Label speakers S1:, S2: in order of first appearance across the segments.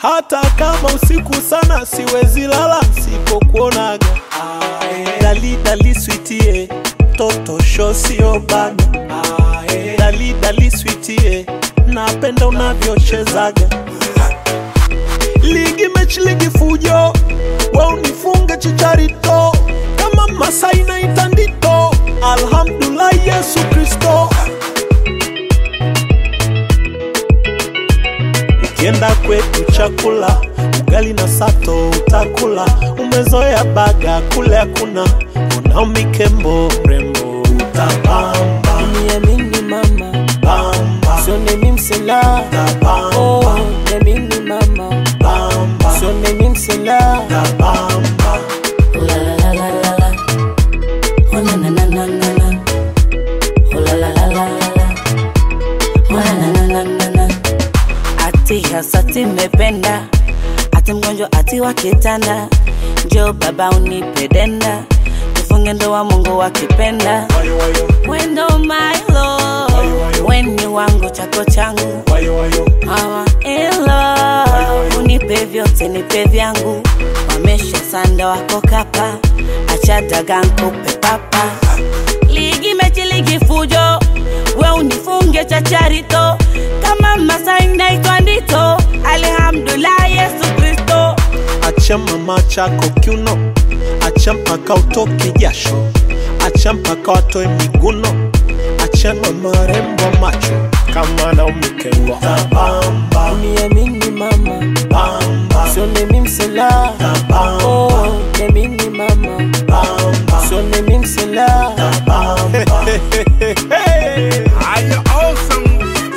S1: hata kama usiku sana siwezi lala nsipokuonaga. Dali dali sweetie, toto sho sio bana. Dali dali sweetie, napenda unavyochezaga. Ligi mechi ligi fujo, we unifunge chicharito kama Masai na itandito. Alhamdulillah Yesu Kristo. Ukienda kwetu chakula ugali na sato utakula, umezoea baga kule hakuna, unao mikembo mrembo utabamba
S2: Niamini mama,
S1: bamba
S2: sio mimi msela.
S1: utabamba
S2: Oh, niamini mama,
S1: bamba
S2: sio mimi msela.
S1: utabamba
S2: Oh la la la la la la. Oh na na na na na na. Oh la la la la la la. Oh na na na na na na. Ati hasati mependa, ati mgonjwa ati wa kitanda, njoo baba unipe denda, tufunge ndoa Mungu akipenda.
S1: wayo wayo
S2: Wendo my love, weni wangu chako changu
S1: wayo wayo
S2: Mama in love, unipe vyote nipe vyangu, wamesha sanda wako kapa, acha daga nkupe papa. Ligi mechi ligi fujo, we unifunge chacharito, kama Masai naitwa Ndito, alhamdulillah Yesu Kristo.
S1: acha mama chako kiuno, acha mpaka utoke jasho, acha mpaka watoe miguno, acha na marembo macho kama na umekengwa tabamba
S2: Niamini mama,
S1: bamba
S2: sio mimi msela.
S1: tabamba
S2: Oh, niamini mama,
S1: bamba
S2: sio mimi msela.
S1: tabamba
S3: Are you awesome?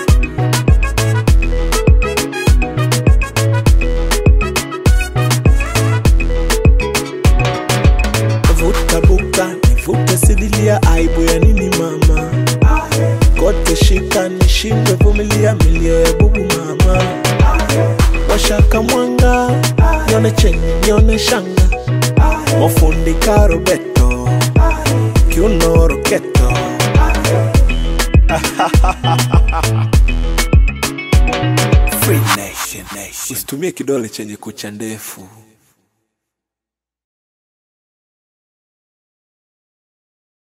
S1: vuta buka nivute sidilia aibu ya nini mama kote shika nishindwe vumilia milio ya bubu mama washaka mwanga nione chenye nione shanga mofundika robeto kiuno roketo usitumie kidole chenye kucha ndefu